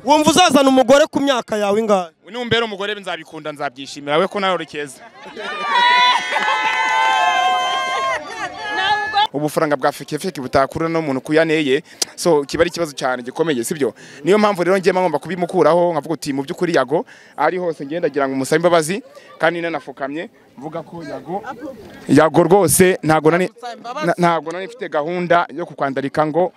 wumva uzazana umugore ku myaka yawe ingahe numbera umugore nzabikunda nzabyishimira we ko nawe uri keza ubufaranga bwa feke feke butakura n'umuntu kuyaneye so kiba ari ikibazo cyane gikomeye sibyo niyo mpamvu rero ngiye ngomba kubimukuraho nkavuga uti mu by'ukuri yago ari hose ngenda ndagira ngo umusabe imbabazi kandi nanafukamye mvuga ko yago yago rwose ntago nani na- ntago nani mfite gahunda yo kukwandalika ngo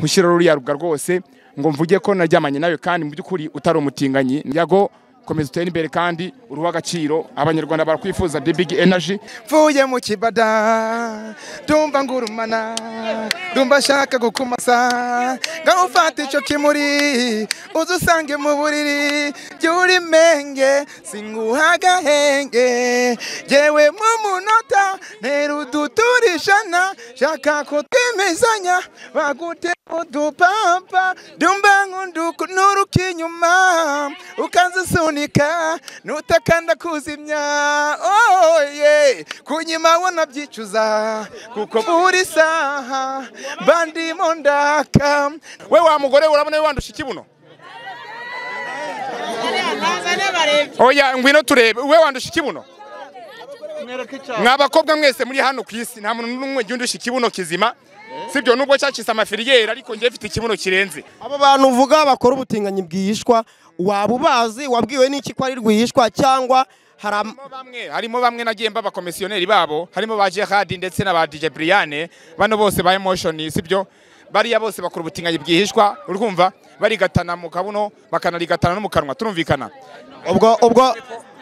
nkushyire ruriya ruga rwose ngo mvuge ko naryamanye nawe kandi mu by'ukuri utari umutinganyi yago komeza utere imbere kandi uri uw'agaciro abanyarwanda barakwifuza the big energy mvuye mu kibada ndumva ngurumana ndumva ashaka gukumasa ngaho ufata icyo kimuri uze usange mu buriri jya uri menge singuha agahenge yewe mu munota ntera uduturishana shaka ko twimizanya bagute udupapa ndumva nk'undukunura ukinyuma ukazisunika nutakanda kuzimya oh, yeah. kunyima wanabyicuza kuko buri saha bandimo ndaka we wa mugore we urabona we wandusha ikibuno oya ngwino turebe we wandusha ikibuno mwa bakobwa mwese muri hano ku isi nta muntu n'umwe ujya undusha ikibuno kizima sibyo nubwo cyacitse amafiriyeri ariko njye mfite ikibuno kirenze aba bantu uvuga bakora ubutinganyi bwihishwa waba ubazi wabwiwe n'iki ko ari rwihishwa cyangwa hari am- Harimo bamwe harimo bamwe nagiye mba abakomisiyoneri babo harimo ba Gerard ndetse na ba DJ Brian bano bose ba Emotion sibyo bariya bose bakora ubutinganyi bwihishwa urumva barigatana mu kabuno bakanarigatana no mu kanwa turumvikana ubwo ubwo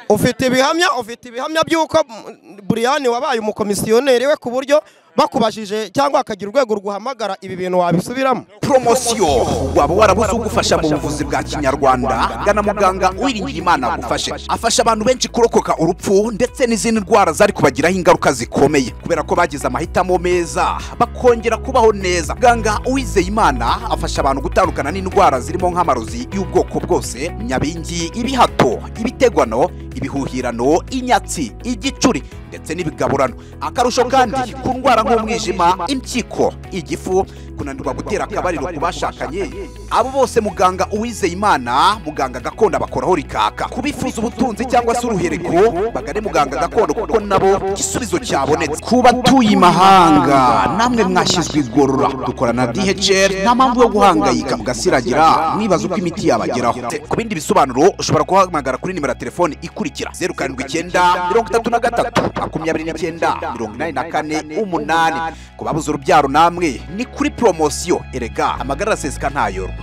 ufite ibihamya ufite ibihamya by'uko mm, buriyani wabaye umukomisiyoneri we ku buryo bakubajije cyangwa hakagira urwego ruguhamagara ibi bintu wabisubiramo poromosiyo waba warabuze ugufasha mu buvuzi bwa kinyarwanda gana muganga wiringiye imana agufashe afasha abantu benshi kurokoka urupfu ndetse n'izindi ndwara zari kubagiraho ingaruka zikomeye kubera ko bagize amahitamo meza bakongera kubaho neza muganga uwizeye imana afasha abantu gutandukana n'indwara zirimo nk'amarozi y'ubwoko bwose nyabingi ibihato ibitegwano ibihuhirano inyatsi igicuri ndetse n'ibigaburano akarusho kandi ku ndwara nk'umwijima impyiko igifu kunanirwa gutera akabariro ku bashakanye abo bose muganga uwizeye imana muganga gakondo abakoraho rikaka kubifuza ubutunzi cyangwa se uruhereko bagane muganga gakondo kuko nabo igisubizo cyabonetse ku batuye imahanga namwe mwashyizwe igorora dukorana na dhl nta mpamvu yo guhangayika mugasiragira mwibaza uko imiti yabageraho ku bindi bisobanuro ushobora guhamagara kuri nimero ya telefone ikurikira zeru karindwi icyenda mirongo itatu na gatatu makumyabiri n'icyenda mirongo inani na kane umunani ku babuze urubyaro namwe ni kuri poromosiyo erega amagara araseseka ntayorwa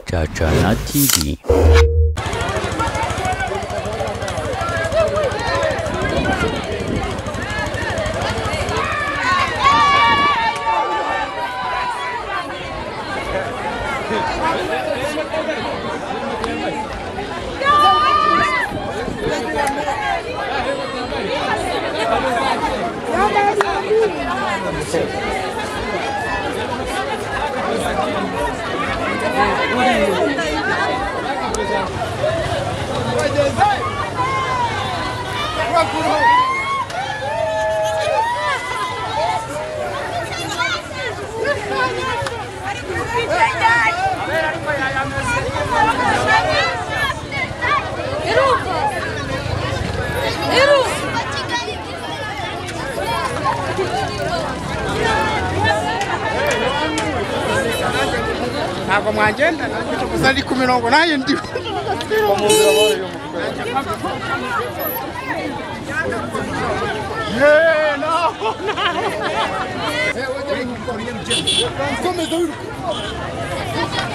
Chachana TV. ntabwo mwagenda ntabwo gusa ari ku mirongo nanjye ndi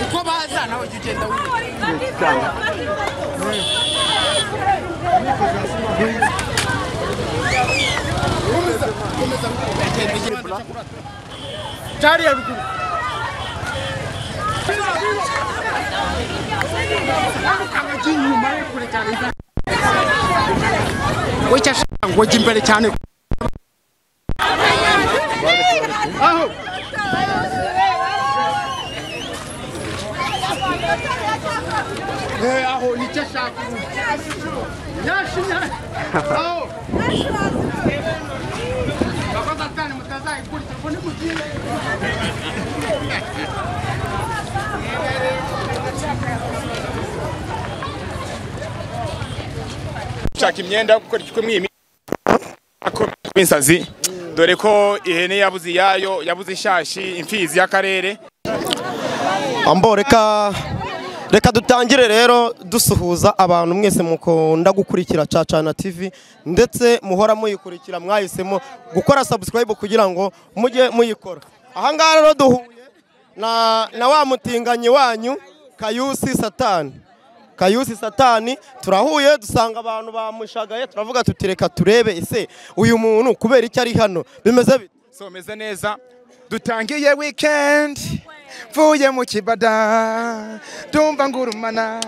uko baza nawe ujya ugenda cyariya ruguru wicyo ashaka ngo ujye imbere cyane aho Eh, aho nicyo ashaka ubu. Nyashi, nyashi. aho bakoze atani mutazayikurikira ubu nimugire gushaka imyenda gukora iki kumwima kwinsazi dore ko ihene yabuze iyayo yabuze ishashi imfizi y'akarere ambo reka reka dutangire rero dusuhuza abantu mwese mukunda gukurikira cacana tv ndetse muhora muyikurikira mwahisemo gukora subscribe kugira ngo mujye muyikora ahangaha rero duhuye na na wa mutinganyi wanyu kayusi satani kayusi satani turahuye dusanga abantu bamushagaye turavuga tuti reka turebe ese uyu muntu kubera icyo ari hano bimeze bite someze neza dutangiye weekend mvuye mu kibada ndumva ngurumana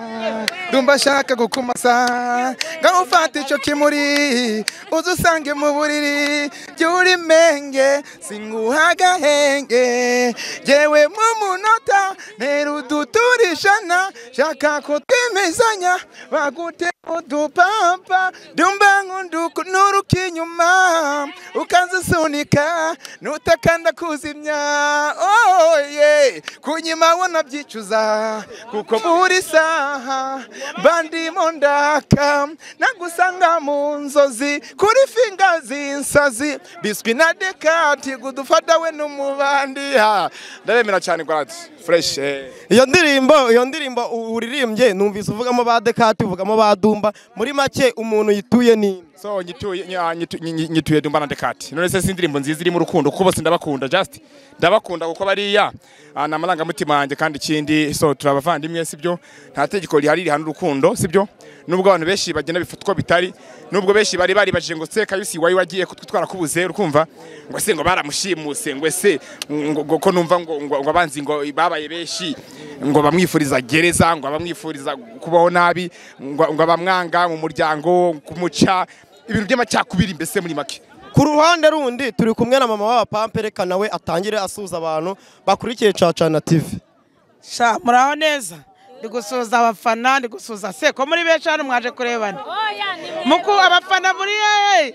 ndumva ashaka gukumasa ngaho ufata icyo kimuri uze usange mu buriri jya uri menge singuha agahenge yewe mu munota ntera uduturishana shaka ko twimizanya bagute udupampa ndumva nkuruka inyuma ukazisunika nutakanda kuzimya oh, yeah. kunyima wanabyicuza kuko buri saha bandimo ndaka nagusanga mu nzozi kuri finga z'insazi biswi na dekati gudufata we n'umubandi Ah, ndaremera cyane gwadi fresh eh. iyo ndirimbo iyo ndirimbo u- uririmbye numvise uvugamo ba dekati uvugamo ba dumba muri make umuntu yituye ni so nyituye nya- nyitu- nyi- nyi- nyituye dumba na dekati none se si indirimbo nziza irimo urukundo kuko bose ndabakunda just ndabakunda kuko bariya ah, ni amarangamutima yanjye kandi ikindi so turi abavandimwe sibyo nta tegeko rihari rihana urukundo sibyo nubwo abantu benshi bagenda bifatwa bitari nubwo benshi bari baribajije ngo se kayusi wari wagiye kutwe twarakubuze urukumva ngo se ngo baramushimusengwe ngo ese ngo ngo ko numva ngo ngo ngo abanzi ngo babaye benshi ngo bamwifuriza gereza ngo bamwifuriza kubaho nabi ngo ngo bamwanga mu muryango kumuca ibintu by'amacakubiri mbese muri make ku ruhande rundi turi kumwe na mama w'aba pampe reka nawe atangire asuhuza abantu bakurikiye cacana tv sha muraho neza ndi gusuhuza abafana ndi gusuhuza se ko muri benshi hano mwaje kurebana muku abafana muri ye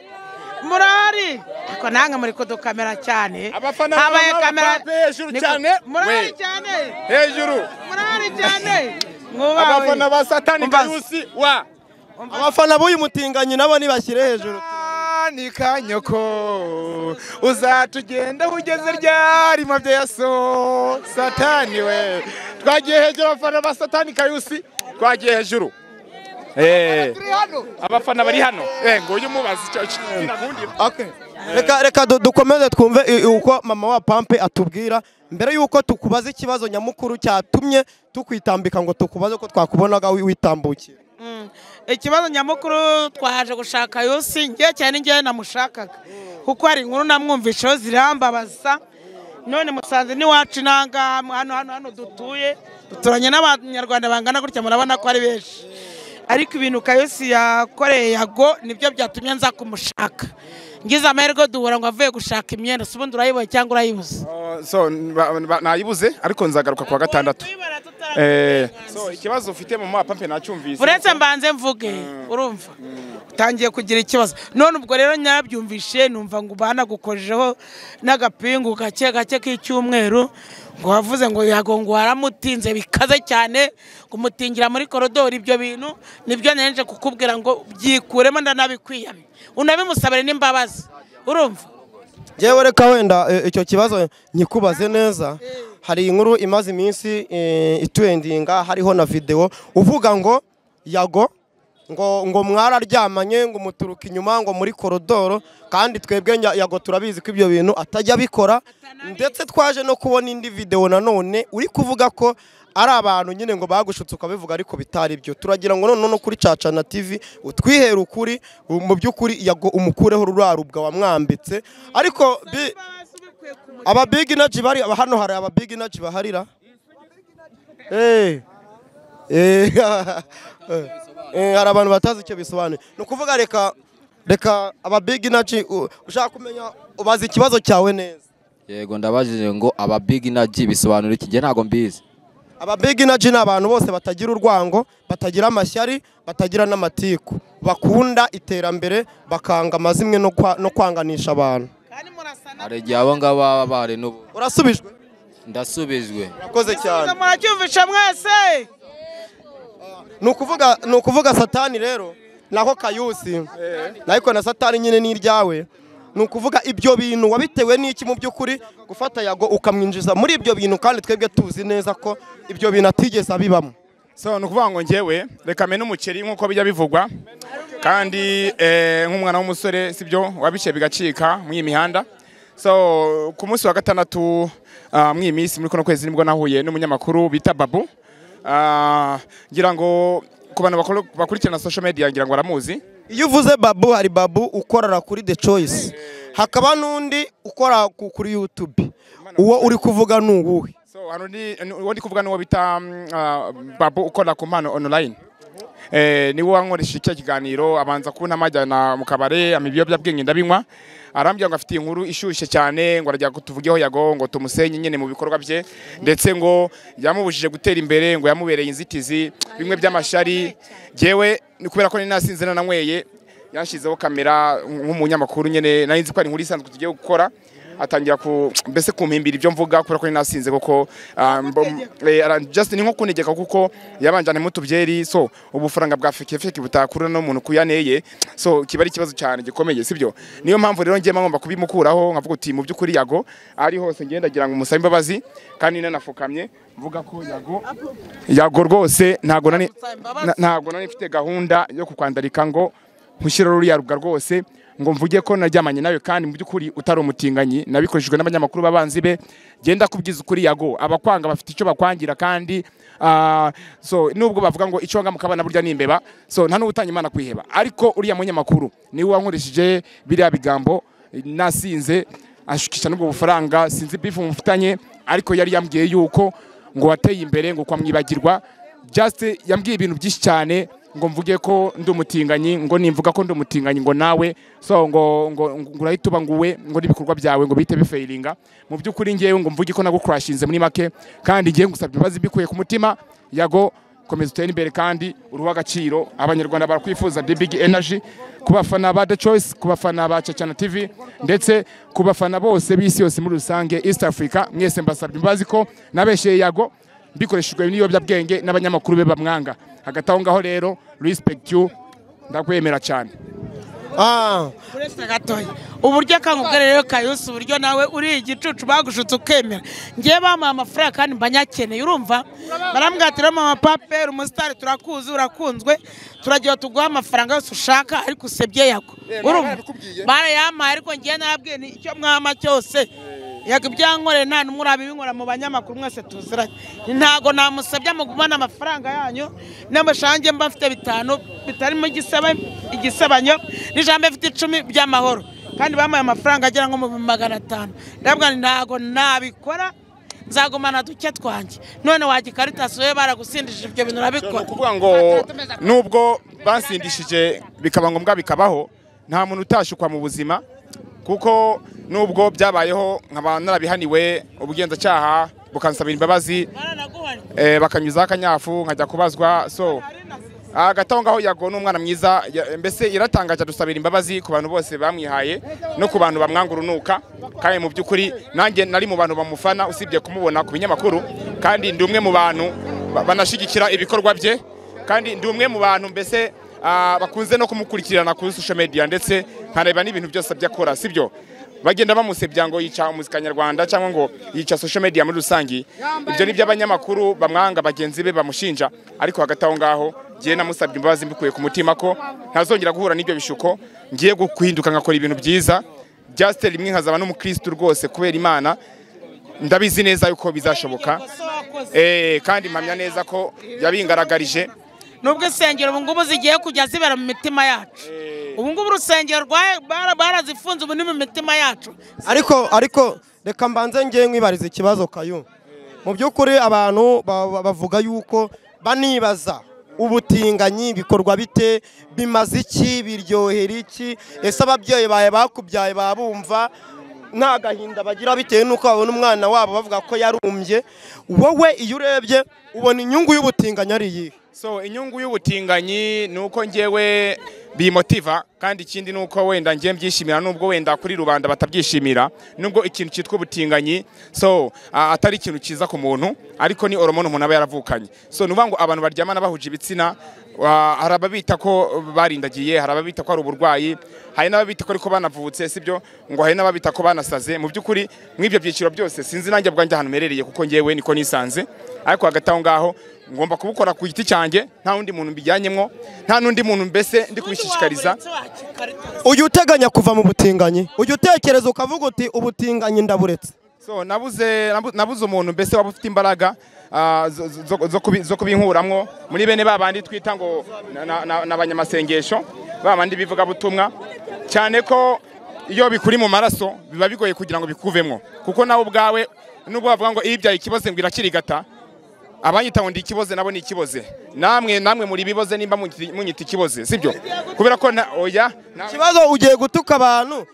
murahari ariko nange muri kudukamera cyane Abafana habaye baba kamera bape hejuru Niko- cyane. murahari We. cyane hejuru murahari cyane mwubawe abafana ba satani Umbaza. kayusi wa abafana b'uyu mutinganyi nabo nibashyire hejuru ni kanyoko uzatugenda ugeze ryarima bya so satani we twagiye hejuru abafana ba satani kayusi twagiye hejuru Eh, abafana bari hano Eh, ngo ujye umubaza icyo- icyo- irankundira. reka reka du- dukomeze twumve i- i- uko mama wa pampe atubwira mbere y'uko tukubaza ikibazo nyamukuru cyatumye tukwitambika ngo tukubaze ko twakubonaga wi- witambukiye Mm. ikibazo nyamukuru twaje gushaka yusi ngiye cyane ngewe namushakaga kuko hari inkuru namwumvisheho zirambabaza none musanze n'iwacu inanga hano hano hano dutuye duturanye n'abanyarwanda bangana gutya murabona ko ari benshi ariko ibintu kayosi yakoreye yago nibyo byatumye nza kumushaka ngize amahirwe duhura ngo avuye gushaka imyenda si ubundi urayiboye cyangwa urayibuze Oh, so ba- ba- nayibuze ariko nzagaruka kuwa gatandatu Tuyibara tutaragira Eh, uburenganzira. so ikibazo ufite mu mapampe nacyumvise uretse mbanze mvuge urumva utangiye kugira ikibazo none ubwo rero nyabyumvishe numva ngo banagukojeho n'agapingu gake gake k'icyumweru ngo wavuze ngo yago ngo waramutinze bikaze cyane ngo umutingira muri korodoro ibyo bintu nibyo nanje kukubwira ngo byikuremo ndanabikwiyamye unabimusabire n'imbabazi urumva yewe reka wenda e, icyo kibazo nyikubaze neza hari inkuru imaze iminsi e, itwendinga hariho na videwo uvuga ngo yago ngo ngo mwararyamanye ngo muturuka inyuma ngo muri korodoro kandi twebwe nya- yago turabizi ko ibyo bintu atajya abikora ndetse twaje no kubona indi videwo nanone uri kuvuga ko ari abantu nyine ngo bagushutse ukabivuga ariko bitari byo turagira ngo none no kuri cacana tv utwihere ukuri mu by'ukuri yago umukureho ruriya rubwa wamwambitse ariko bi- aba big energy bari aba- hano hari aba big energy baharira eh eh eh, hari abantu batazi icyo bisobanuye ni ukuvuga reka reka aba big energy u- ushaka kumenya ubaza ikibazo cyawe neza yego ndabajije ngo aba big energy bisobanura iki njye ntabwo mbizi aba big energy ni abantu bose batagira urwango batagira amashyari batagira n'amatiku bakunda iterambere bakanga amazimwe no kwa- no kwanganisha abantu kandi murasa na- hari igihe abo ngabo baba bahari n'ubu urasubijwe ndasubijwe urakoze cyane muracyumvisha mwese ni ukuvuga ni ukuvuga satani rero naho kayusi ariko na satani nyine ni iryawe ni ukuvuga ibyo bintu wabitewe n'iki mu by'ukuri gufata yago ukamwinjiza muri ibyo bintu kandi twebwe tuzi neza ko ibyo bintu atigeze abibamo so ni ukuvuga ngo njyewe reka mene umuceri nk'uko bijya bivugwa kandi eh, nk'umwana w'umusore si byo wabishyira bigacika mw'iyi mihanda so ku munsi wa gatandatu ah, mw'iyi minsi muri kuno kwezi nibwo nahuye n'umunyamakuru bita babu Ah, ngira ngo ku bantu bakuru- bakurikirana social media ngira ngo baramuzi iyo uvuze babu hari babu ukorera kuri the choice hakaba n'undi ukora ku- kuri yutube uwo uri kuvuga ni uwuhe so hari undi ni- uwo ndi kuvuga ni uwo bita mm, ah, babu ukorera ku mpano online eh, niwe wankoresha icyo kiganiro abanza kubona majyana mu kabare ama ibiyobyabwenge ndabinywa arambwira ngo afite inkuru ishyushye cyane ngo arajya tuvugeho yago ngo tumusenye nyine mu bikorwa bye ndetse ngo yamubujije gutera imbere ngo yamubereye inzitizi bimwe by'amashari jyewe ni kubera ko nari nasinze nananyweye yashyizeho kamera nk'umunyamakuru nyine nari nzi ko ari inkuru isanzwe tugiye gukora atangira ku mbese kumpimbira ibyo mvuga kubera ko nari nasinze koko ah, mbo- eh, ara- just ni nko kuntegeka kuko yabanjane mu tubyeri so ubufaranga bwa fekefeke butakura n'umuntu kuyaneye so kiba ari ikibazo cyane gikomeye sibyo niyo mpamvu rero njye ngomba kubimukuraho nkavuga uti mu by'ukuri yago ari hose ngenda ngira ngo umusabe imbabazi kandi nanafukamye mvuga ko yago yago rwose ntago nani na- ntago nari mfite gahunda yo kukwandarika ngo nkushyire ruriya ruga rwose ngo mvuge ko naryamanye nawe kandi mu by'ukuri utari umutinganyi nabikoreshejwe n'abanyamakuru b'abanzi be genda kubwiza ukuri yago abakwanga bafite icyo bakwangira kandi ah, so nubwo bavuga ngo icyo wanga mukabana burya ni imbeba so nta n'ubutanya imana kwiheba ariko uriya munyamakuru niwe wankoresheje biriya bigambo nasinze ashukisha n'ubwo bufaranga sinzi bifu mufitanye ariko yari yambwiye yuko ngo wateye imbere ngo kwamwibagirwa just yambwiye ibintu byinshi cyane ngo mvuge ko ndi umutinganyi ngo nimvuga ko ndi umutinganyi ngo nawe so ngo ngo ngo urahita uba nguwe ngo n'ibikorwa byawe ngo bihite bifeilinga mu by'ukuri ngewe ngo mvuge ko nagukurashinze muri make kandi ngewe ngusabye imbabazi mbikuye ku mutima yago komeza utere imbere kandi uruha agaciro abanyarwanda barakwifuza the big energy ku bafana ba the choice ku bafana ba cacana tv ndetse ku bafana bose b'isi yose muri rusange east africa mwese mbasabye imbabazi ko nabesheye yago bikoreshejwe n'ibiyobyabwenge n'abanyamakuru be bamwanga hagati aho ngaho rero respect you ndakwemera cyane Ah, uretse gatoya uburyo akangubwa rero kayusi uburyo nawe uri igicucu bagushutse ukemera ngewe bamuha amafaranga kandi mbanyakeneye urumva barambwira ati mama paperi umusitari turakuzi urakunzwe turagira tuguhe amafaranga yose ushaka ariko usebye yago urumva barayamaye ariko ngewe narabwiye ni icyo mwama cyose yaga ibyankoreye nta n'umwe urabibinkora mu banyamakuru mwese tuziranye ntago namusabye mugumane amafaranga yanyu n'amashange mba mfite bitanu bitarimo igiseba- igisebanyo n'ijambo mfite icumi by'amahoro kandi bamuhaye amafaranga agera nko mu magana atanu ndabwira nti ntago nabikora nzagumana duke twanjye none wajya ikarita we baragusindije ibyo bintu urabikora kuvuga ngo nubwo bansindishije bikaba ngombwa bikabaho nta muntu utashukwa mu buzima kuko nubwo byabayeho nkaba narabihaniwe ubugenzacyaha bukansabira imbabazi baranaguhana eh, bakanyuzaho akanyafu nkajya kubazwa so hagati aho ngaho yago ni umwana mwiza ya- mbese iratangaje adusabira imbabazi ku bantu bose bamwihaye no ku bantu bamwanga urunuka kandi mu by'ukuri nanjye nari mu bantu bamufana usibye kumubona ku binyamakuru kandi ndi umwe mu bantu ba- banashyigikira ibikorwa bye kandi ndi umwe mu bantu mbese ah, bakunze no kumukurikirana kuri social media ndetse nkareba n'ibintu byose ajya akora sibyo bagenda bamusebya ngo yica umuzika nyarwanda cyangwa ngo yica social media muri rusange ibyo ni by'abanyamakuru bamwanga bagenzi be bamushinja ariko hagati aho ngaho ngiye namusabye imbabazi mbikuye ku mutima ko ntazongera guhura n'ibyo bishuko ngiye gu- guhinduka ngakora ibintu byiza byasiteri rimwe nkazaba n'umukirisitu rwose kubera imana ndabizi neza yuko bizashoboka Eh, kandi mpamya neza ko yabingaragarije nubwo insengero ubu ngubu zigiye kujya zibera mu mitima yacu ubu ngubu urusengero rwa- bara- barazifunze ubu ni mu mitima yacu ariko ariko reka mbanze ngewe nkwibariza ikibazo kayo mu by'ukuri abantu ba- ba- bavuga yuko banibaza ubutinganyi bikorwa bite bimaze iki biryohera iki ese ababyeyi bawe bakubyaye babumva nta gahinda bagira bitewe n'uko babona umwana wabo bavuga ko yarumbye wowe iyo urebye ubona inyungu y'ubutinganyi ari iyihe so inyungu y'ubutinganyi ni uko njyewe bimotiva kandi ikindi ni uko wenda ngiye mbyishimira nubwo wenda kuri rubanda batabyishimira nubwo ikintu cyitwa ubutinganyi so a- atari ikintu cyiza ku muntu ariko ni horomone umuntu aba yaravukanye so ni ukuvuga ngo abantu baryamana bahuje ibitsina wa- hari ababita ko barindagiye hari ababita ko hari uburwayi hari n'ababita ko ariko banavutse sibyo ngo hari n'ababita ko banasaze mu by'ukuri mw'ibyo byiciro byose sinzi nanjye bwanjye ahantu mperereye kuko ngewe niko nisanze ariko hagati aho ngaho ngomba kubukora ku giti cyanjye nta wundi muntu mbijyanyemo nta n'undi muntu mbese ndi kubishishikariza ujya uteganya kuva mu butinganyi ujya utekereza ukavuga uti ubutinganyi ndaburetse so nabuze nabu- nabuze umuntu mbese waba ufite imbaraga ah, zo- zo- zo kubi- zo kubinkuramwo muri bene ba bandi twita ngo na- na- na- ni abanyamasengesho ba bandi bivugabutumwa cyane ko iyo bikuri mu maraso biba bigoye kugira ngo bikuvemo kuko nawe ubwawe nubwo bavuga ngo iyo ibyaye ikiboze ngo irakirigata abanyita ngo ndi ikiboze nabo ni ikiboze namwe namwe muri biboze nimba munyita munyita ikiboze sibyo kubera ko na oya na- ikibazo ugiye gutuka abantu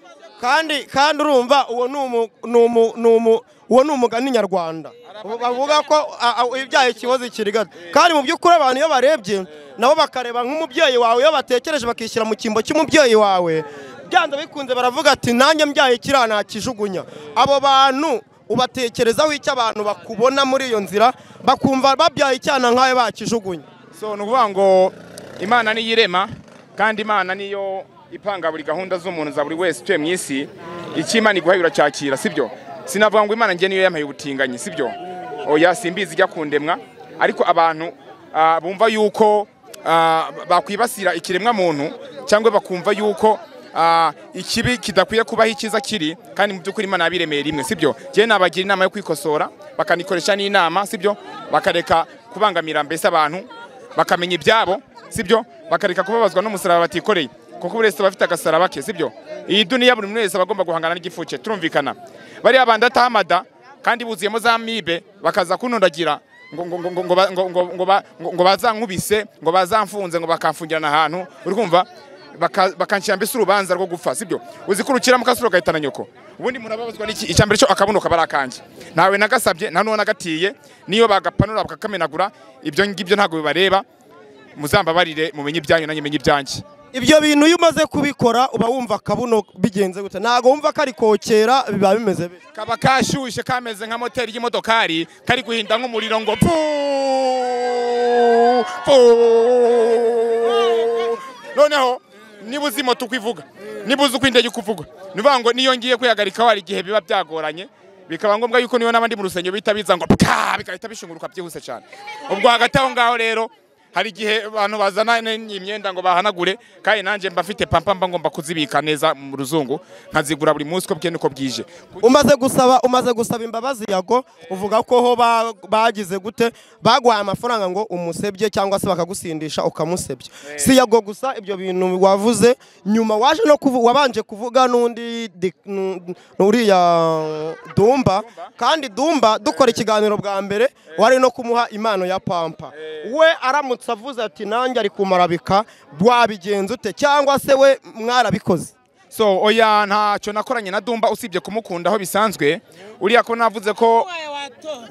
kandi kandi urumva uwo ni umu- ni umu- ni umu- uwo ni umugani nyarwanda Ubu bavuga ko a- a- ibyaha ikibazo kirigata kandi mu by'ukuri abantu iyo barebye nabo bakareba nk'umubyeyi wawe iyo batekereje bakishyira mu cyimbo cy'umubyeyi wawe byanze bikunze baravuga ati nanjye mbyaye kiriya nakijugunya abo bantu ubatekerezaho icyo abantu bakubona muri iyo nzira bakumva babyaye icyana nk'ayo bakijugunya so ni ukuvuga ngo imana niyo irema kandi imana niyo ipanga buri gahunda z'umuntu za buri wese utuye mu isi icyo imana iguhaye uracyakira sibyo sinavuga ngo imana njye niyo yampaye ubutinganyi sibyo oya simbizi ijya kundemwa ariko abantu ah, bumva yuko ah, bakwibasira ikiremwa muntu cyangwa bakumva yuko ah, ikibi kidakwiye kubaho icyiza kiri kandi mu by'ukuri imana yabiremeye rimwe sibyo njyewe nabagira inama yo kwikosora bakanikoresha n'inama sibyo bakareka kubangamira mbese abantu bakamenya ibyabo sibyo bakareka kubabazwa n'umusaraba batikoreye kuko buri wese aba afite agasaraba ke sibyo iyi duniya buri muntu wese aba agomba guhangana n'igifu cye turumvikana bariya bandi atahamada kandi buzuyemo za mibe bakaza kunundagira ngo ngo ngo ngo ngo ba- ngo ngo ngo ba- ngo- ngo bazankubise ngo bazamfunze ngo bakamfungirana ahantu uri kumva baka- bakanshyira mbese urubanza rwo gupfa sibyo uzi ko urukiramo kasura ugahitana nyoko ubundi umuntu ababazwa n'iki icya mbere cyo akabuno kaba ari akanjye ntawe nagasabye nta n'uwo nagatiye niyo bagapanura bakakamenagura ibyo ngibyo ntabwo bibareba muzambabarire mumenye ibyanyu nanjye menye ibyanjye ibyo bintu iyo umaze kubikora uba wumva akabuno bigenze gute ntabwo wumva kari kokera biba bimeze bityo kaba kashyushye kameze nka moteri y'imodokari kari guhinda nk'umuriro ngo pu pu noneho niba uzi moto uko ivuga niba uzi uko indege uko ivuga ni ukuvuga ngo niyo ngiye kwihagarikaho hari igihe biba byagoranye bikaba ngombwa yuko niyo n'abandi mu rusengero bihita biza ngo pika bigahita bishunguruka byihuse cyane ubwo hagati aho ngaho rero hari igihe abantu bazana n- imyenda ngo bahanagure kandi nanjye mba mfite pampa mba ngomba kuzibika neza mu ruzungu nkazigura buri munsi uko bwenda uko bwije umaze gusaba umaze gusaba imbabazi yago uvuga ko ho ba- bagize gute baguhaye amafaranga ngo umusebye cyangwa se bakagusindisha ukamusebya si yago gusa ibyo bintu wavuze nyuma waje no kuvu, wabanje kuvuga n'undi di- nu- n'uriya dumba kandi dumba dukora ikiganiro bwa mbere wari no kumuha impano ya pampa we aramutse avuze ati nanjye ari kumarabika wabigenza ute cyangwa se we mwarabikoze so oya ntacyo nakoranye na dumba usibye kumukunda aho bisanzwe uriya ko navuze ko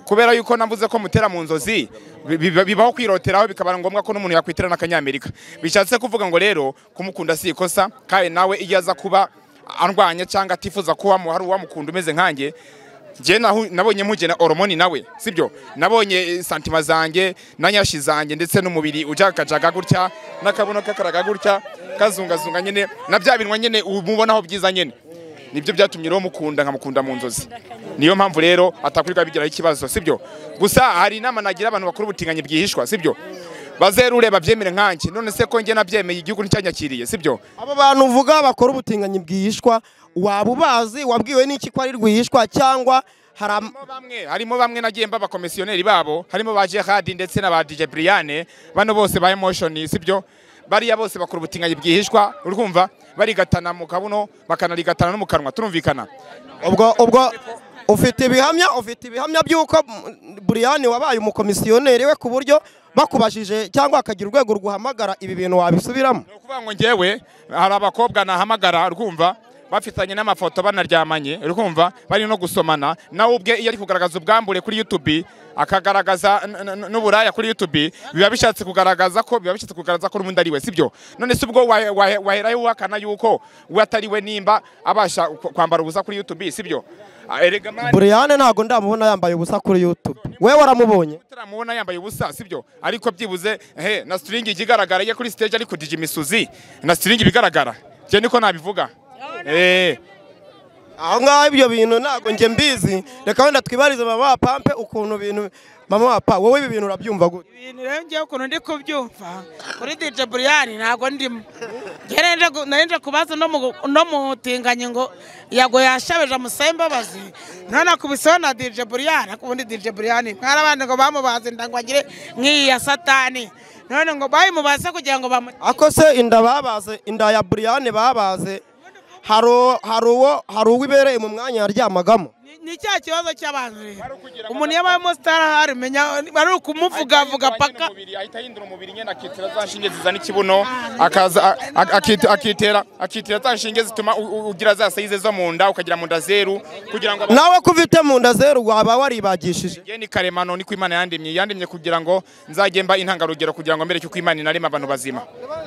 kubera yuko navuze ko mutera mu nzozi bi- bi- bibaho kwiroteraho bikaba ngombwa ko n'umuntu yakwitera n'akanyamerika bishatse kuvuga ngo rero kumukunda si ikosa kandi nawe iyo aza kuba arwanya cyangwa atifuza ko wamu- hari uwamukunda umeze nkanjye njye nahu- nabonye mpugena horomoni nawe sibyo nabonye eh, santima zanjye na nyashi zanjye ndetse n'umubiri ujagajaga gutya n'akabuno kakaraga gutya kazungazunga nyine na bya binwa nyine umubonaho byiza nyine nibyo byatumye rero mukunda nkamukunda mu nzozi niyo mpamvu rero atakurirwa bigiraho ikibazo sibyo gusa hari inama nagira abantu bakora ubutinganyi bwihishwa sibyo bazerure babyemere nkanjye none se ko njye nabyemeye igihugu nticyanyakiriye sibyo abo bantu uvuga bakora ubutinganyi bwihishwa waba ubazi wabwiwe n'iki ko ari rwihishwa cyangwa hari am- harimo bamwe harimo bamwe nagiye mba abakomisiyoneri babo harimo ba Gerard ndetse na ba DJ Brian bano bose ba Emotion sibyo bariya bose bakora ubutinganyi bwihishwa urumva barigatana mu kabuno bakanarigatana no mu kanwa turumvikana ubwo ubwo ufite ibihamya ufite ibihamya by'uko mm, buriyani wabaye umukomisiyoneri we ku buryo bakubajije cyangwa hakagira urwego rguhamagara ibi bintu wabisubiramo ni ukuvuga ngo njyewe hari abakobwa nahamagara rwumva bafitanye n'amafoto banaryamanye uri kumva bari no gusomana nawe ubwe iyo ari kugaragaza ubwambure kuri youtube akagaragaza n- n- n'uburaya kuri youtube biba bishatse kugaragaza ko biba bishatse kugaragaza ko n'ubundi ari we sibyo none se ubwo wahe- wahe- waherayo uhakana yuko we atari we nimba abasha ku- kwambara ubusa kuri youtube sibyo Ah, erega mani buriyane ntabwo ndamubona yambaye ubusa kuri yutube we waramubonye turamubona yambaye ubusa sibyo ariko byibuze he na string ikigaragara ye kuri stage ariko DJ Misuzi na string ibigaragara je niko nabivuga eh aho ngaho ibyo bintu ntabwo njye mbizi reka wenda twibarize mama wa pampe ukuntu bintu mama wa pa wowe ibi bintu urabyumva gute ibintu rero ngewe ukuntu ndi kubyumva kuri dije buriyani ntabwo ndimo narinje kubaza no mu- no mutinganye ngo yago yashabeje amusabe imbabazi none akubiseho na dije buriyani ariko ubundi dije buriyani mwari abandi ngo bamubaze inda ngo agire nk'iyi ya satani none ngo bayimubaze kugira ngo bamu ako se inda babaze inda ya buriyane babaze hari uwo- hari uwo hari uwo ibereye mu mwanya yaryamagamo Ni- ni cya kibazo cy'abantu rero umuntu iyo abaye umusitari ahari umenya ari ukumuvugavuga paka ahita ahindura umubiri nyene akitira za nshinge zizana ikibuno akaza a- a- akit- akitera akitira za nshinge zituma u- u- ugira za size zo mu nda ukagira mu nda zeru kugira ngo aba- nawe ko ufite mu nda zeru waba waribagishije Jye ni karemano niko imana yandemye yandemye kugira ngo nzajye mba intangarugero kugira ngo mbere yuko imana inarema abantu bazima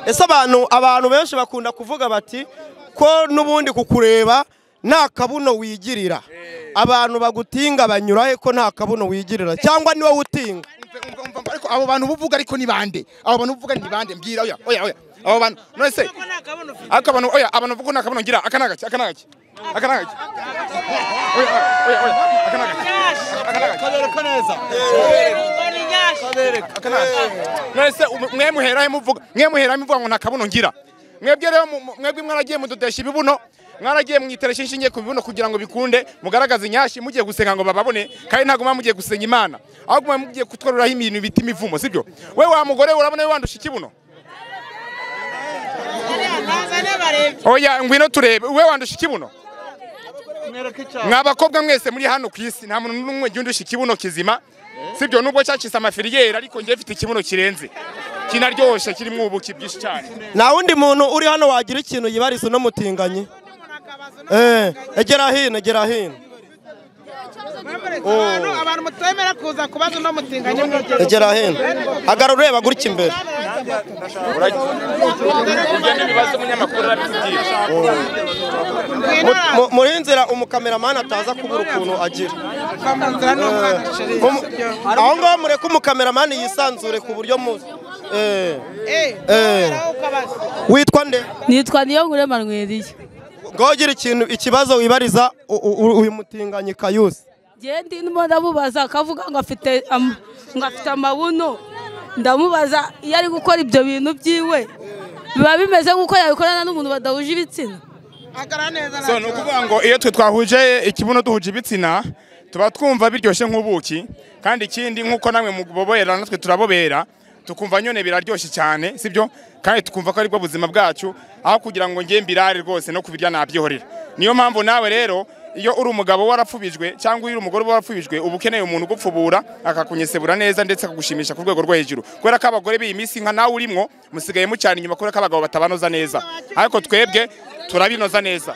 ese abantu abantu benshi bakunda kuvuga bati ko n'ubundi kukureba nta kabuno wigirira abantu bagutinga banyura he ko nta kabuno wigirira cyangwa ni wowe utinga Umva, umva, umva, ariko abo bantu buvuga ariko ni bande abo bantu buvuga ni bande mbwira oya oya oya abo bantu none se ariko abantu oya abantu bavuga nta kabuno ngira aka nagaki aka nagaki aka nagaki oya oya oya aka nagaki mwese umu- mwe muherahe muvuga mwe muherahe muvuga ngo nta kabuno ngira mwebwe rero mu- mu- mwebwe mwaragiye mudodesha ibibuno mwaragiye mwiteresha inshinge ku bibuno kugira ngo bikunde mugaragaze inyashi mugiye gusenga ngo bababone kandi ntabwo muba mugiye gusenga imana ahubwo muba mugiye kutworeraho ibintu bita imivumo sibyo we wa mugore urabona we wandusha ikibuno oya ngwino turebe we wandusha ikibuno mwa bakobwa mwese muri hano ku isi nta muntu n'umwe ujya undusha ikibuno kizima sibyo nubwo cyacitse amafiriyeri ariko njye mfite ikibuno kirenze kinaryoshye kirimo ubuki bwinshi cyane nta wundi muntu uri hano wagira ikintu yibariza uno mutinganye eh egera hino egera hino abantu mutemera kuza kubaza uno mutinganye egera hino hagarara ureba gutya imbere ugenda ibibazo umunyamakuru arabikubwira Mu- mu- muri nzira umukameramani ataza kubura ukuntu agira Mu- aho ngaho mureke umukameramani yisanzure ku buryo mu eh eh witwa nde nitwa niyo nkure manweriye ngaho ugira ikintu ikibazo wibariza u- u- u- uyu mutinganyi kayusi ngewe ndimo ndamubaza akavuga ngo afite am- ngo afite amabuno ndamubaza iyo ari gukora ibyo bintu byiwe biba bimeze nk'uko yabikorana n'umuntu badahuje ibitsina so ni ukuvuga ngo iyo twe twahuje ikibuno duhuje ibitsina tuba twumva biryoshye nk'ubuki kandi ikindi nk'uko namwe mubobera natwe turabobera tukumva nyine biraryoshye cyane sibyo kandi tukumva ko aribwo buzima bwacu aho kugira ngo njye mbirare rwose no kubirya nabyihorera niyo mpamvu nawe rero iyo uri umugabo uba warapfubijwe cyangwa iyo uri umugore uba warapfubijwe uba ukeneye umuntu ugupfubura akakunyesebura neza ndetse akagushimisha ku rwego rwo hejuru kubera ko abagore b'iyi minsi nka nawe urimo musigaye mucana inyuma kubera ko abagabo batabanoza neza ariko twebwe turabinoza neza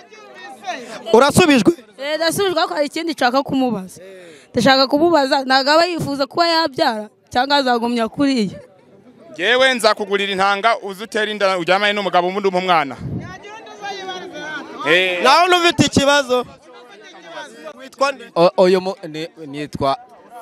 urasubijwe Eh, ndasubijwe ko hari ikindi nshaka kumubaza ndashaka kumubaza ntabwo aba yifuza kuba yabyara cyangwa azagumya kuriya yewe nzakugurira intanga uze utere inda uryamane n'umugabo ubundi umpa umwana Eh, nawe n'ufite ikibazo witwa nde O- uyu mu- ni- nitwa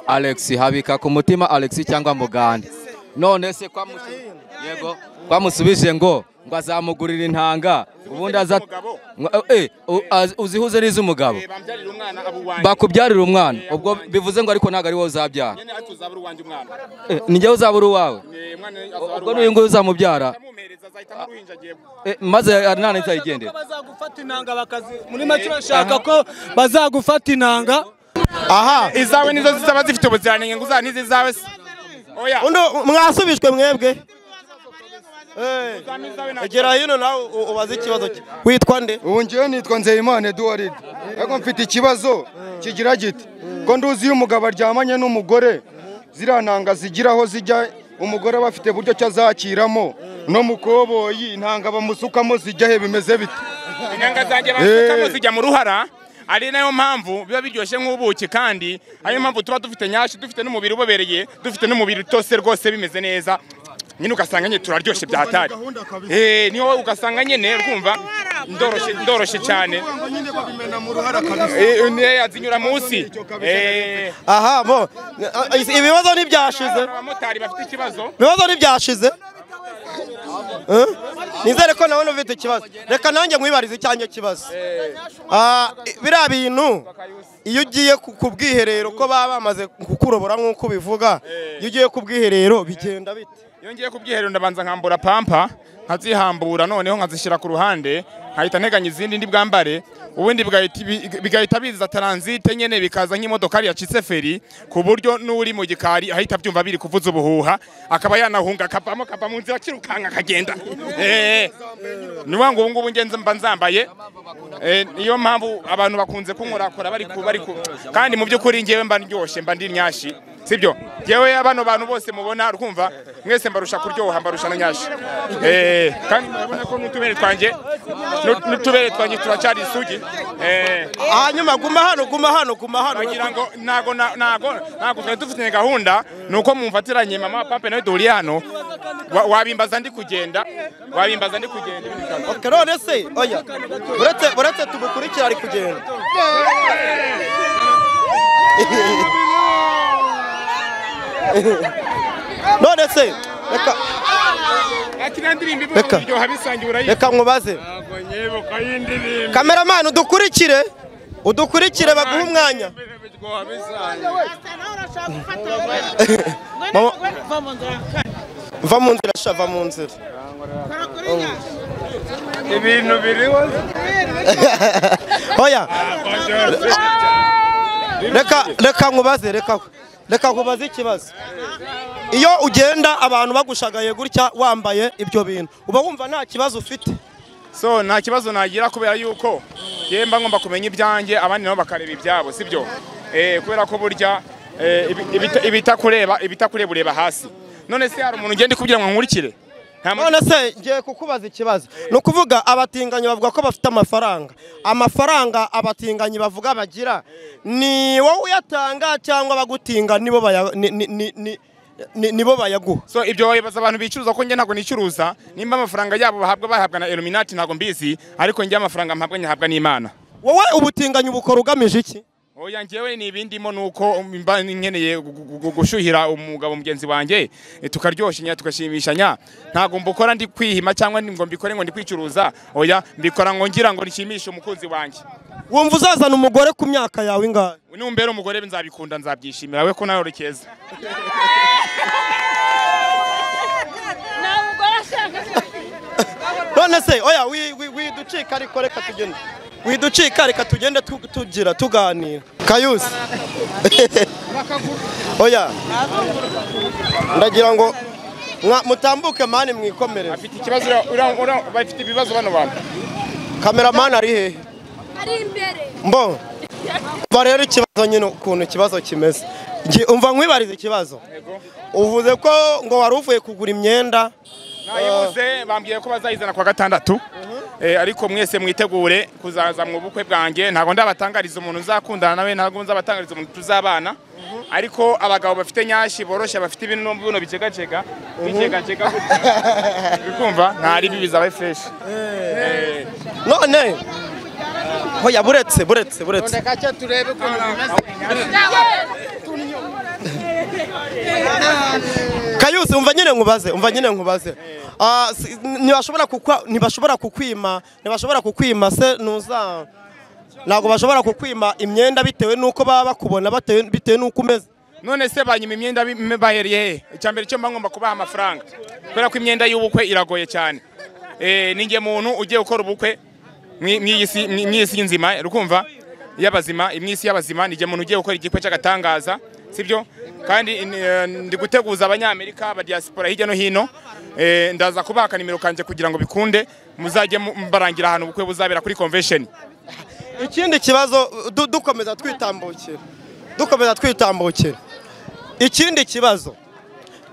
alex habika ku mutima alex cyangwa mugande none se kwa musu- yego kwamusubije ngo ngo azamugurira intanga ubundi aza Umugabo. ngo- eh, u- az- uzihuze n'iz'umugabo eh, bambyarire umwana abo uwanjye. bakubyarira umwana ubwo bivuze ngo ariko ntabwo ari wowe uzabyara Nyene ariko uzabura uwanjye umwana. Eh, ni njyewe uzabura uwawe Eh, umwana azabura ubwo n'uyu uwanjye. nguyu uzamubyara Azamuhereza, azahita amuruhinja agiye- eh, maze nta nzayigendera bazagufata inanga bakazi muri make bashaka ko bazagufata inanga aha izawe nizo zizaba zifite ubuziranenge ngo uzana izizawe se oya uno mwasubijwe mwebwe Eh, uzana izawe nta- egera hino nawe u- ubaze ikibazo cye. witwa nde ubu ngewe nitwa nzeyimana eduwaride ariko mfite ikibazo kigira giti ko nduzi iyo umugabo aryamanye n'umugore ziriya ntanga zigira aho zijya umugore aba afite uburyo ki azakiramo no mu koboyi intanga bamusukamo zijya he bimeze bite inyanga zanjye basekamo zijya mu ruhara ari nayo mpamvu biba biryoshye nk'ubuki kandi ariyo mpamvu tuba dufite nyashi dufite n'umubiri ubobereye dufite n'umubiri utose rwose bimeze neza nyine ugasanga nyine turaryoshye byatari Eh, niho ugasanga nyine urumva ndoroshye ndoroshye cyane Eh, eh, azinyura munsi Eh, aha mo eh, ibibazo ntibyashize abamotari bafite ikibazo ibibazo ntibyashize Eh? nizere ko nawe ufite ikibazo reka nanjye nkwibarize icyanjye kibazo Ah, biriya bintu iyo ugiye ku ku bwiherero ko baba bamaze kukurobora nk'uko ubivuga iyo ugiye ku bwiherero bigenda bite iyo ngiye ku bwiherero ndabanza nkambura pampa nkazihambura noneho nkazishyira ku ruhande nkahita nteganya izindi ndi bwambare ubundi bigahita bi- bigahita biza taransite nyine bikaza nk'imodokari yacitse feri ku buryo n'uri mu gikari ahita abyumva biri kuvuza ubuhuha akaba yanahunga akavamo akava mu nzira akirukanka akagenda Eh, ni ukuvuga ngo ubu ngubu ngenzi mba nzambaye Eh, niyo mpamvu abantu bakunze kunkorakora bari ku bari ku kandi mu by'ukuri ngewe mba ndyoshye mba ndi nyashi sibyo ngewe bano bantu bose mubona rwumva mwese mbarusha kuryoha mbarusha na nyashi Eh, kandi murabona ko n'utubere twanjye n'ut- n'utubere twanjye turacyari isugi Eh, hanyuma guma hano guma hano guma hano bagira ngo ntago na- ntago ntago twari dufite gahunda ni uko mumfatiranye mama pape nawe duhuriye hano Wa- wabimbaza ndi kugenda wabimbaza ndi kugenda ibindi bikaza. Ok, none se oya uretse uretse tugukurikira ari kugenda none se reka Yakiriya ndirimbo ivuga ngo Reka. biryoha bisangiye urayirya. reka nkubaze kameramani udukurikire udukurikire baguhe umwanya Mama- va mu nzira sha va mu nzira ibintu biriho oya reka reka nkubaze reka reka nkubaze ikibazo iyo ugenda abantu bagushagaye gutya wambaye ibyo bintu uba wumva nta kibazo ufite so nta kibazo nagira kubera yuko yewe mba ngomba kumenya ibyanjye abandi nabo bakareba ibyabo sibyo Eh, kubera ko burya eh, ibi- ibita- ibitakureba ibitakureba ureba hasi none se hari umuntu ugenda kubwira ngo nkurikire nta muntu none se ngiye kukubaza ikibazo ni ukuvuga abatinganyi bavuga ko bafite amafaranga amafaranga abatinganyi bavuga bagira ni wowe uyatanga cyangwa abagutinga nibo baya- ni- ni- ni- ni- ni- nibo bayaguha so ibyo wabibaza abantu bicuruza ko njye ntabwo nicuruza nimba amafaranga yabo bahabwa bahabwa na Illuminati ntabwo mbizi ariko njye amafaranga mpabwa nyahabwa n'Imana wowe ubutinganyi ubukora ugamije iki oya njyewe ni ibindimo ni uko mba nkeneye gu- gu- gu- gushyuhira umugabo mugenzi wanjye eh, tukaryoshya tugashimishanya ntabwo mbukora ndi kwihima cyangwa ndi- ngo mbikore ngo ndi kwicuruza oya mbikora ngo ngira ngo nishimishe umukunzi wanjye wumva uzazana umugore ku myaka yawe ingahe numbera umugore nzabikunda nzabyishimira we ko nawe uri keza none se oya wi- wi- widucika ariko reka tugende widucika reka tugende tu- tugira tuganira kayusi oya ndagira ngo mwa- mutambuke mani mwikomerere afite ikibazo ura- ura- ura- bafite ibibazo bano bantu kameramani ari hehe mbo umva rero ikibazo nyine ukuntu ikibazo kimeze Ngi- umva nkwibariza ikibazo uvuze ko ngo wari uvuye kugura imyenda nayibuze bambwiye ko bazayizana kuwa gatandatu Eh, ariko mwese mwitegure kuzaza mu bukwe bwanjye ntabwo ndabatangariza umuntu uzakundana nawe ntabwo nzabatangariza umuntu tuzabana ariko abagabo bafite nyashi boroshye bafite ibintu n'ubuno bicegacega bicegacega gutya. bikumva nta ribi bizabaye freshi none oya buretse buretse buretse kayusi umva nyine nkubaze umva nyine nkubaze Ah, si- ntibashobora kukwa ntibashobora kukwima ntibashobora kukwima se nuza ntabwo bashobora kukwima imyenda bitewe n'uko baba bakubona batewe- bitewe n'uko umeze none se banyuma imyenda bi- bahereye he icyambere cyo mba ngomba kubaha amafaranga kubera ko imyenda y'ubukwe iragoye cyane Eh, ni njye muntu ugiye gukora ubukwe mwi- mw'iyi si- mwi- mw'iyi si nzima rukumva y'abazima imwisi y'abazima ni njye muntu ugiye gukora igikwe cy'agatangaza sibyo kandi ni- eh, ndi guteguza abanyamerika abadiyasipora hirya no hino Eh, ndaza kubaha akanimero kanjye kugira ngo bikunde muzajye mu- barangira ahantu ubukwe buzabera kuri convention ikindi kibazo du- dukomeza twitambukira dukomeza twitambukira ikindi kibazo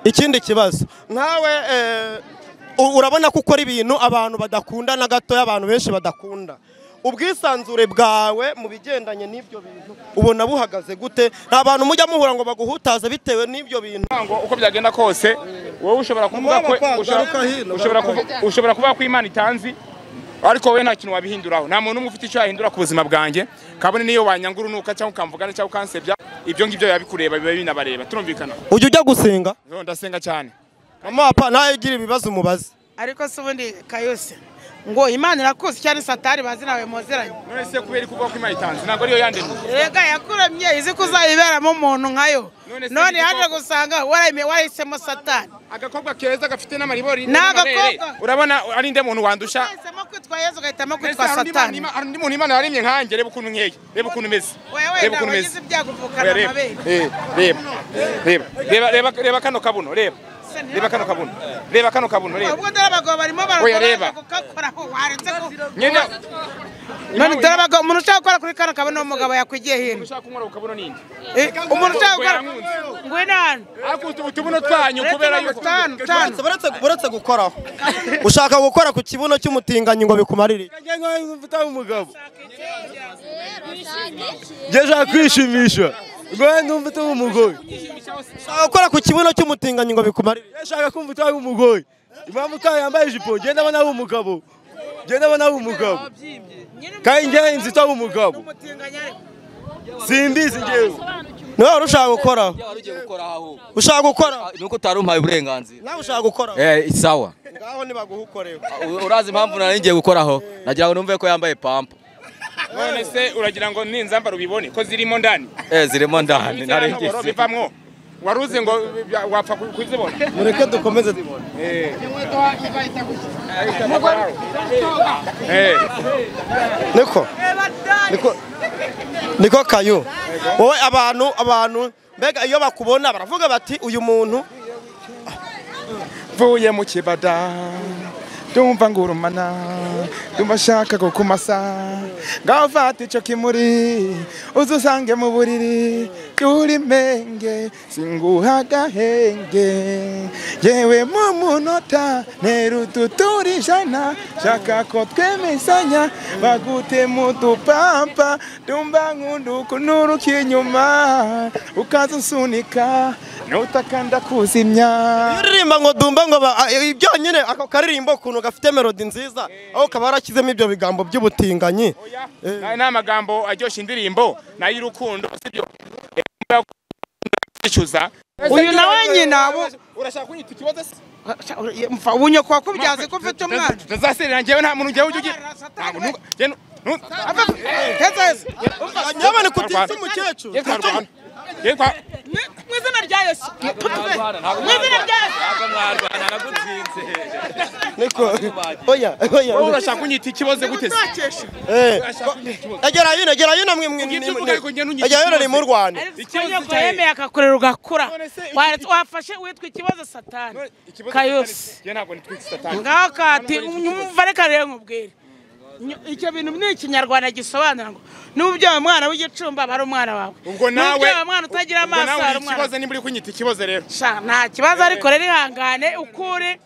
ikindi kibazo nkawe eh, u- urabona ko ukora ibintu abantu badakunda na gatoya abantu benshi badakunda ubwisanzure bwawe mu bigendanye n'ibyo bintu ubona buhagaze gute nta bantu mujya muhura ngo baguhutaze bitewe n'ibyo bintu ngo uko byagenda kose wowe ushobora kuvuga ko Mama, ushobora- garuka hino, ushobora garuka kuvu- ushobora kuvuga ko imana itanzi ariko wowe nta kintu wabihinduraho nta muntu umwe ufite icyo yahindura ku buzima bwanjye kabone niyo wanyanga urunuka cyangwa ukamvugana cyangwa ukansebya ibyo ngibyo biba bikureba biba binabareba turumvikana ujya ujya gusenga Zo, ndasenga cyane mama papa nawe ugira ibibazo umubaze ariko se ubundi kayose ngo imana irakuzi cyane satari bazi nawe muziranye none se kubera kuvuga ko imana itanzi ntabwo ariyo yandemye rega yakuremye izi ko uzayiberamo umuntu nkayo None se none ni yaje igikoko? gusanga warayime- warahisemo satani agakobwa keza gafite n'amaribori Ni n'amabere. agakobwa. urabona ari nde muntu wandusha wahisemo kwitwa yezu ugahitamo Mbese kwitwa hari undi satani Imana- hari undi muntu imana yaremye nkanjye reba ukuntu nkeye reba ukuntu meze wewe reba nawe ukuntu wagize meze ibyago uvukana Oya, reba amabere Eh, reba reba reba reba reba kano kabuno reba reba kano kabuno reba kano kabuno reba ubwo dore abagabo barimo Oya, reba. baragorana kugakoraho waretse ko nyina none dore abagabo umuntu ushaka gukora kuri kano kabone uwo mugabo yakwigiye hino ushaka kunywa kabuno ninde Eh, umuntu ushaka gukora Yankunze. ngwino hano ariko utu- utubuno twanyu Uretse kubera mirongo yuko itanu, itanu. uretse gukoraho ushaka gukora ku kibuno cy'umutinganyi ngo bikumarire iki? umugabo njye nshaka kwishimisha ngo numva utari umugore ushaka gukora ku kibuno cy'umutinganyi ngo bikumarire njye iki? nshaka kumva utari umugore impamvu ko yambaye ijipo njye ndabona ari umugabo njye ndabona ari umugabo kandi njye nzi utari umugabo simbizi njyewe ni wowe ushaka gukoraho Wari ugiye gukora aho ahubwo. ushaka gukoraho ni uko utari umpaye uburenganzira nawe ushaka gukoraho eh sawa ngaho nibaguhukoreho U- urazi impamvu nari ngiye gukoraho nagira ngo numve ko yambaye pampa none se uragira ngo ninzambara ubibone ko zirimo ndani eh zirimo ndani Ziriya nari ntoboro ngiye bivamwo wari uzi ngo bya- wapfa ku- kuzibona mureke dukomeze tubone Eh. niko niko niko kayo wowe abantu abantu mbega iyo bakubona baravuga bati uyu muntu mvuye mu kibada ndumva ngurumana ndumva nshaka kukumasa ngaho fata icyo kimuri uze usange mu buriri cy'urimenge singuha agahenge yewe mu munota nterututura ijana shaka ko twemezanya bagute mu dupampa ndumva nkunda ukunuruka inyuma ukaza usunika nutakanda kuzimya iyo uririmba ngo dumba ngo ba- a- i- byonyine ako karirimbo ukuntu gafite melodi nziza aho kaba yarashyizemo ibyo bigambo by'ubutinganyi Aya ni amagambo aryoshya indirimbo n'ay'urukundo sibyo kwicuza uyu nawe nyina ubu urashaka kunyita ikibazo se ubunyoko wakubyaze ko ufite umwana tuzaserera ngewe nta muntu njyewe ujya ugira Satani, Ntabwo nuga- njye nu- nu- Heza, heza. nyabane kutitsa umukecuru Njye twa Rwanda. Njye twa- mu izina rya yesu mu izina rya yesu niko oya oya wowe urashaka kunyita ikibazo gute se uzakesha Eh, Urashaka kunyita ikibazo egera hino egera hino mwe mwe Ugenda uvuga ariko ngenda unyita egera hino ni mu ikibazo. rwanda ubunyoko yemeye akakurera ugakura None se iki- Waretse- wafashe witwa ikibazo satani None ikibazo kayose Njye ntabwo nitwitse satani ngaho kati umva reka rero nkubwire Nyo- icyo bintu ni ikinyarwanda gisobanura ngo n'ubu byaba umwana w'igicumba aba ari umwana wawe ubwo nawe byaba umwana utagira ubwo nawe amaso ari uri umwana ikibazo nimba uri kunyita ikibazo rero Sha, nta kibazo ariko rero ihangane ukure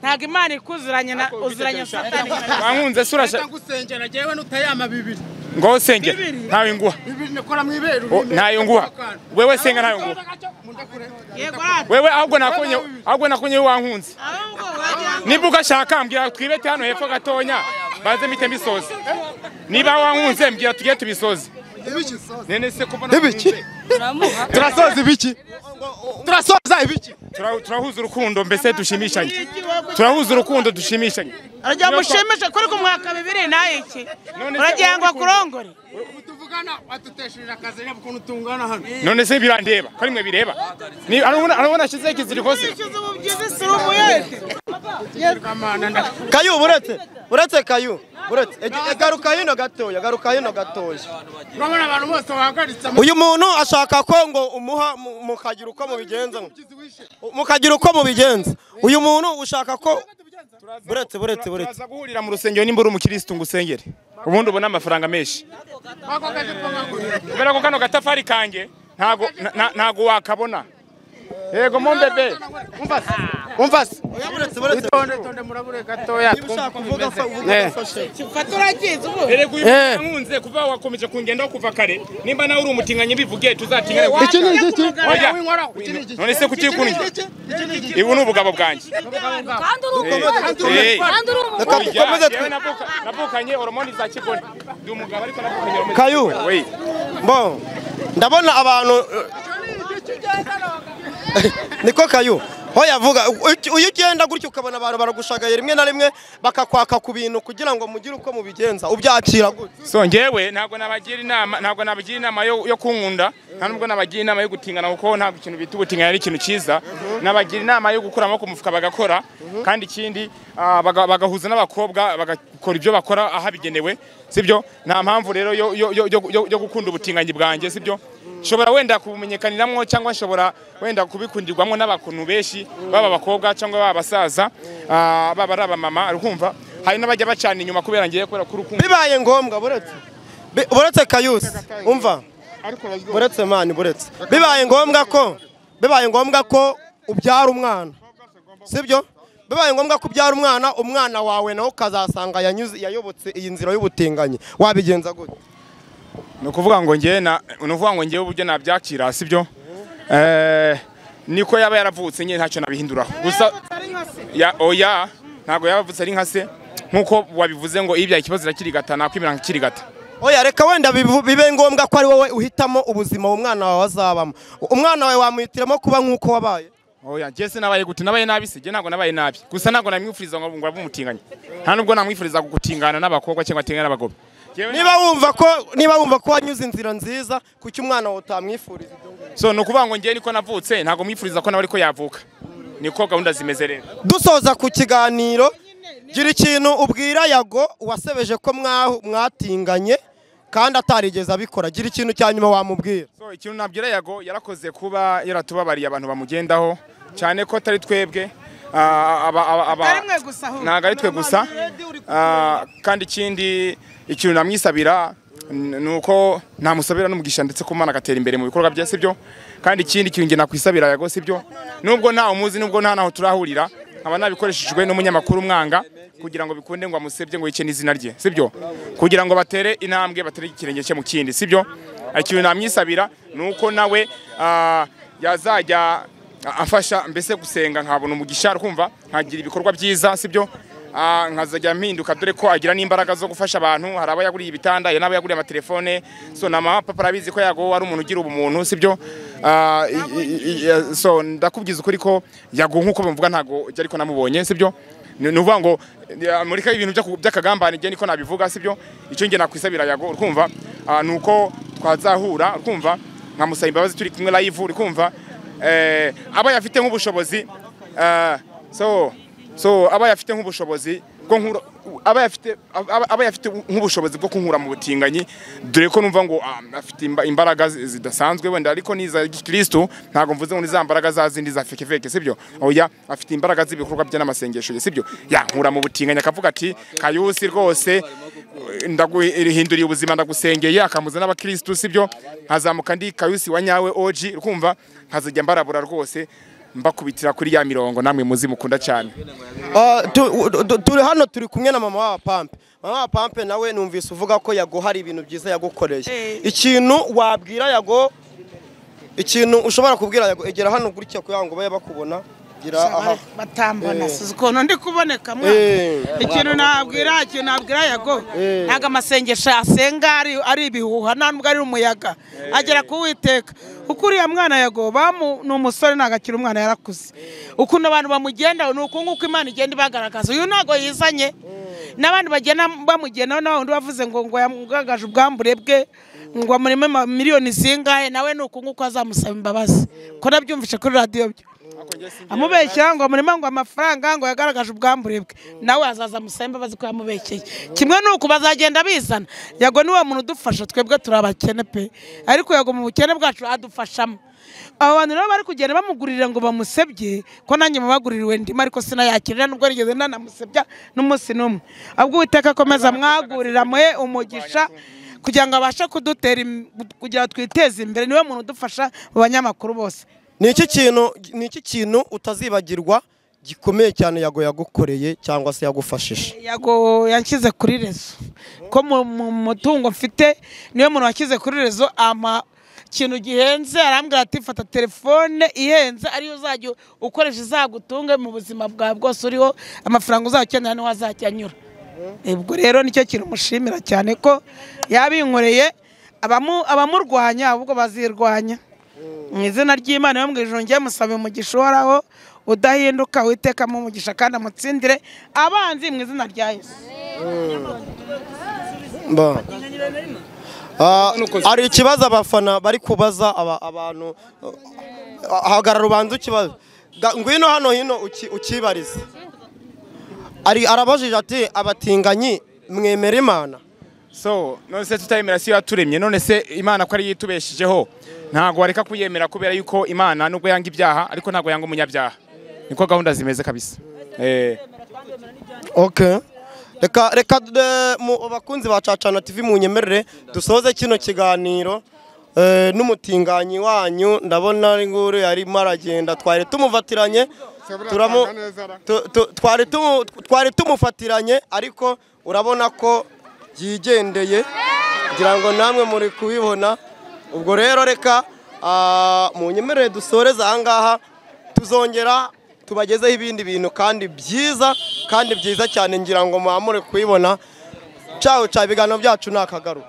ntabwo imana ikuzuranye na uzuranye satani wankunze se urashaka gusengera njyewe n'utayama bibiri ngo usengera ntawe nguha bibiri nikora mu ibere O, ntayo nguha wewe senga ntayo nguha yego rata wewe ahubwo nakunye ahubwo nakunye wankunze ahubwo wagira ngo niba ugashaka mbwira twibete hano hepfo gatonya baze mpite mbisoze niba wankunze mbwira tujye tubisoze nene se kuba Ibiki? ntunze turamuha turasoza ibiki turasoza ibiki Tura- turahuza urukundo mbese dushimishanye iki wowe turahuza urukundo dushimishanye urajya mushimishe kuri ku mwaka bibiri nayo iki None se uragira ngo wowe akurongore tuvugana wadutesheje akazi reba ukuntu tungana hano none se birandeba ko ari mwe bireba Ni- arabona arabona ashyizeho ikiziriko se Wishyuza ubu byiza si umuyede kayu buretse buretse kayu buretse Ege- e, garuka hino gatoya garuka hino gatoya urabona abantu bose bahagaritse uyu muntu ashaka ko ngo umuha mu- mukagira uko mubigenza mukagira uko mubigenza uyu muntu ushaka ko buretse buretse buretse turaza guhurira mu rusengero nimba uri umukirisitu ngo usengere ubundi ubona amafaranga menshi kubera ko kano gatafari kanjye ntago na- na- ntago wakabona yego mombebe umva se umva se itonde itonde murabure gatoya Eh. turagize ubu erega uyu Eh. nkunze kuva wakomeje kungendaho kuva kare nimba nawe uri umutinganyi bivuge tuzatingane Iki ni igiki? Oya. none se kuki kundya ibu ni ubugabo bwanjye kandi uri Eh. umukozi kandi uri Reka umukozi dukomeze Yewe navuka- navukanye horomoni za kigore ndi umugabo ariko navukanye horomoni Kayu. we Bon, ndabona abantu niko kayu ho yavuga uki- iyo ugenda gutyo ukabona abantu baragushagaye rimwe na rimwe bakakwaka ku bintu kugira ngo mugire uko mubigenza ubyakira gutya so ngewe ntabwo nabagira inama ntabwo nabagira inama yo, yo kunkunda nta nubwo nabagira inama yo gutingana kuko ntabwo ikintu bita ubutingana ari ikintu cyiza nabagira inama yo gukura amaboko mu mufuka bagakora kandi ikindi ah, baga- bagahuza n'abakobwa bagakora ibyo bakora ahabigenewe sibyo nta mpamvu rero yo, yo, yo, yo, yo, yo gukunda ubutinganyi bwanjye sibyo nshobora wenda kubumenyekaniramwo cyangwa nshobora wenda kubikundirwamo n'abantu benshi baba abakobwa cyangwa baba abasaza ah, baba ari abamama urumva hari n'abajya bacana inyuma kubera ngiye kubera ko urukundo bibaye ngombwa buretse bi- buretse kayusi umva buretse mani buretse bibaye ngombwa ko bibaye ngombwa ko ubyara umwana sibyo bibaye ngombwa ko ubyara umwana umwana wawe nawe ukazasanga yanyuze yayobotse iyi nzira y'ubutinganyi wabigenza gutya ni ukuvuga ngo ngewe na ni ukuvuga ngo ngewe uburyo nabyakira sibyo Eh, niko yaba yaravutse ngewe ntacyo nabihinduraho gusa ya oya ntabwo yaba avutse ari nka se nk'uko wabivuze ngo ibyaye ikibazo irakirigata nakwimira nk'ikirigata oya reka wenda bibu- bibe ngombwa ko ari wowe uhitamo ubuzima umwana wawe azabamo umwana wawe wamuhitiramo kuba nk'uko wabaye oya ngewe se nabaye gute nabaye nabi se ngewe ntabwo nabaye nabi gusa ntabwo namwifuriza ngo ngo abe umutinganyi nta nubwo namwifuriza gutingana n'abakobwa cyangwa atingana n'abagabo Ngewe niba wumva ko niba wumva ko wanyuze inzira nziza kuki umwana wawe utamwifuriza ibyo ngibyo? so ni ukuvuga ngo ngewe niko navutse ntabwo mwifuriza ko nawe ariko yavuka niko gahunda zimeze rero dusoza ku kiganiro gira ikintu ubwira yago wasebeje ko mwa- mwatinganye kandi atarigeze abikora gira ikintu cya nyuma wamubwira So ikintu nabwira Yago yarakoze kuba yaratubabariye abantu bamugendaho cyane ko atari twebwe ah, aba- aba- aba- Atari mwe gusa ahubwo. ntabwo ari twe gusa Ah, kandi ikindi ikintu namwisabira n- ni uko namusabira n'umugisha ndetse ko Imana agatera imbere mu bikorwa bye sibyo kandi ikindi kintu njye nakwisabira Yago sibyo nubwo nta umuzi nubwo nta naho turahurira nkaba nabikoreshejwe n'umunyamakuru umwanga kugira ngo bikunde ngo amusebye ngo yice n'izina rye sibyo kugira ngo batere intambwe batere ikirenge cye mu kindi sibyo ikintu namwisabira ni uko nawe ah, yazajya afasha mbese gusenga nkabona umugisha kumva nkagira ibikorwa byiza sibyo Ah, nkazajya mpinduka dore ko agira n'imbaraga zo gufasha abantu hari aba yaguriye ibitanda hari n'aba yaguriye amatelefone so na mama papa arabizi ko yago ari umuntu ugira ubumuntu sibyo Ah, i- i- i- so ndakubwiza ukuri ko yago nk'uko bamuvuga ntabwo ujya ariko namubonye sibyo ni ni ukuvuga ngo murika ibintu by'aku- by'akagambane njye niko nabivuga sibyo icyo njye nakwisabira yago urumva ni uko twazahura urumva nkamusaba imbabazi turi kumwe live urikumva eh, aba yafite nk'ubushobozi eh, so so aba yafite nk'ubushobozi bwo nkura aba yafite aba- aba yafite nk'ubushobozi bwo kunkura mu butinganyi dore ko numva ngo ah, afite imba- imbaraga zi- zidasanzwe wenda ariko niza gikristo ntabwo mvuze ngo ni za mbaraga za zindi za feke feke sibyo oya afite imbaraga z'ibikorwa bye n'amasengesho ye sibyo yankura mu butinganyi akavuga ati kayusi rwose ndaguhinduriye ubuzima ndagusengeye akamuza n'abakristo sibyo nkazamuka ndi kayusi wa nyawe oji urumva nkazajya mbarabura rwose mbakubitira kuri ya mirongo namwe muzi mukunda cyane Ah, tu- du- du- turi hano turi kumwe na mama wa pampe mama wa pampe nawe numvise uvuga ko yago hari ibintu byiza yagukoreye ikintu wabwira yago ikintu ushobora kubwira yago egera hano gutya kugira ngo babe bakubona gira aha batambana suzi ukuntu ndi kuboneka mwana. Eh. ikintu nabwira ikintu nabwira yago ntabwo amasengesho asenga ari- ari ibihuha nta nubwo ari umuyaga agera kuwiteka kuko uriya mwana yago bamu ni umusore ntabwo akiri umwana yarakuze ukuntu abantu bamugendaho ni uku nguku imana igenda ibagaragaza uyu ntabwo yizanye n'abandi bagenda bamugendaho nawe undi bavuze ngo ngo yamugaragaje ubwambure bwe ngo amurime ma- miliyoni zingahe nawe ni uku nguku azamusaba imbabazi ko nabyumvise kuri radiyo byo amubeshya ngo amurima ngo amafaranga ngo yagaragaje ubwambure bwe nawe azaza amusembe bazi ko yamubekeye kimwe n'uko bazagenda bizana yago niwo muntu udufasha twebwe turi abakene pe ariko yago mu bukene bwacu adufashamo abo bantu rero bari kugenda bamugurira ngo bamusebye ko nanjye mubaguririwe ndimo ariko sinayakirira nubwo nigeze nanamusebya n'umunsi n'umwe ahubwo uwiteka akomeza mwagurira mwe umugisha kugira ngo abashe kudutera im- kugira ngo twiteze imbere niwe muntu udufasha mu banyamakuru bose ni iki kintu ni iki kintu utazibagirwa gikomeye cyane yago yagukoreye cyangwa se yagufashije yago yanshyize kuri rezo ko mu mutungo mfite niyo muntu washyize kuri rezo ama ikintu gihenze arambwira ati fata telefone ihenze ariyo uzajya ukoresha izagutunge mu buzima bwawe bwose uriho amafaranga uzakenera niho azajya anyura ubwo rero nicyo kintu mushimira cyane ko yabinkoreye abamurwanya ahubwo bazirwanya mu izina ry'imana yo mu ijoro ngiye musabe umugisha uhoraho udahinduka witekamo umugisha kandi amutsindire abanzi mu izina rya yesu hari ikibazo abafana bari kubaza abantu hagarara ubanza ukibazo ngwino hano hino ukibarize arabajije ati abatinganyi mwemera imana so none se tutayemera si yo yaturemye none se imana ko ariyo itubeshijeho ntabwo wareka kuyemera kubera yuko imana nubwo yanga ibyaha ariko ntabwo yanga umunyabyaha niko gahunda zimeze kabisa reka reka abakunzi ba cacana tv mu nyemerere dusoze kino kiganiro n'umutinganyi wanyu ndabona nguru yarimo aragenda twari tumufatiranye twari tumufatiranye ariko urabona ko byigendeye kugira ngo namwe muri kubibona ubwo rero reka mu nyemerere dusoreze ahangaha tuzongera tubagezeho ibindi bintu kandi byiza kandi byiza cyane ngira ngo muhamure kubibona cyawe cya ibiganiro byacu ni akagaruka